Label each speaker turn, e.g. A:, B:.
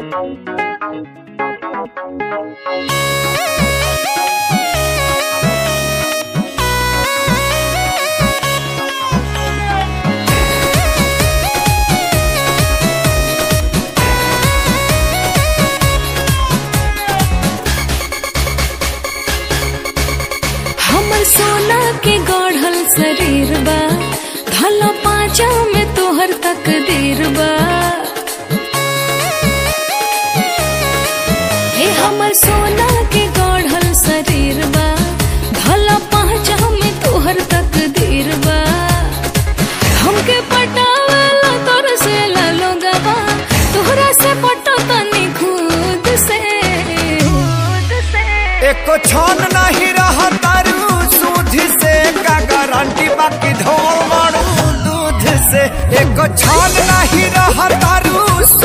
A: हमर सोना के गढ़ल शरीर बा धला पाँचा में तोहर तकदीर बा हे हमर सोना के गढ़ल शरीर बा धला पाँचा में तोहर तकदीर बा हमके पटावला तोर से लोगवा तोहरा से पटो तनी खुद से खुद से
B: एको छन नहीं रहा तारू सूद से का गारंटी बाकी धोल मारू दूध से एको छन नहीं रहा तारू